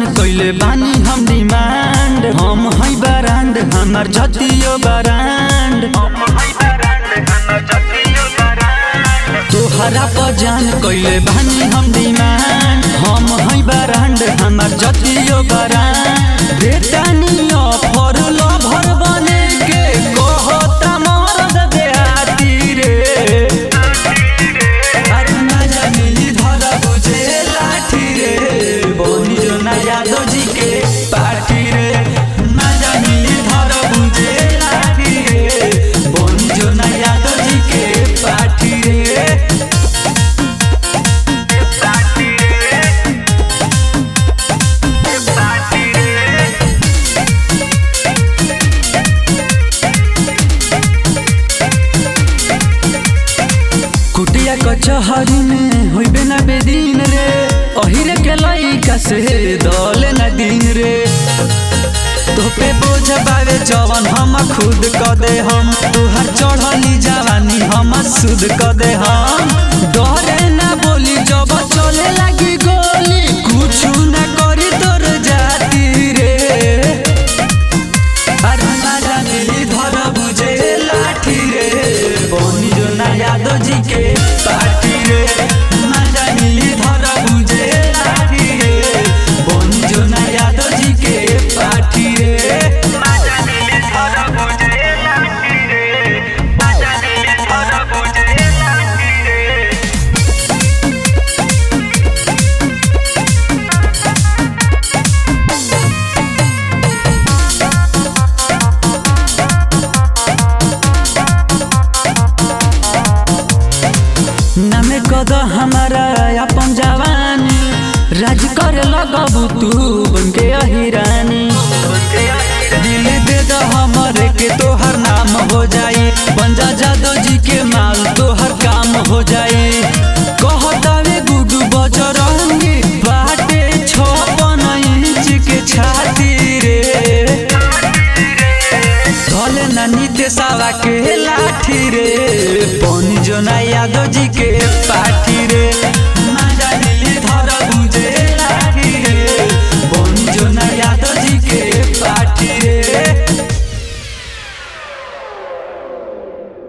कइले बानी हम डिमांड हम है बरांड हमर जतियो बरांड तोहरा पर जान कइले बानी हम डिमांड हम है बरांड हमर जतियो बरांड बेटानी ऑफर लभर बने के कहता मरद देहाती रे अरे मजा मिली धरा बुझे लाठी रे बनी जो ना यादव जी के पार्टी रे मजा मिली धरा बुझे लाठी रे बनी जो ना यादव जी के पार्टी रे कुटिया कचहरी में होइबे ना बेदीन रे अहिरे के लइका से दले ना दिन रे तोपे बोझ बावे जवन हम खुद क दे हम तुहर चढ़ली जवानी हम सुध क दे हम डरे ना बोली जब चले लगी गोली कुछ ना करी तोर जाती रे अरे मजा मिली धर बुझे लाठी रे बनी जो ना यादव जी के पार्टी रे मजा मिली धर बुझे लाठी रे बनी जो ना यादव जी के पार्टी रे नामे कद हमारा अपन जवानी राज करे लगबू तू बनके अहिरानी दिल दे द हमरे के तोहर नाम हो जाई बंजा जादव जी के माल तोहर काम हो जाई कहतावे गुडू बजरंगी बाटे छपन इंच के छाती रे धले ना नितेशवा के लाठी रे पनी जो ना यादव जी के पाठी रे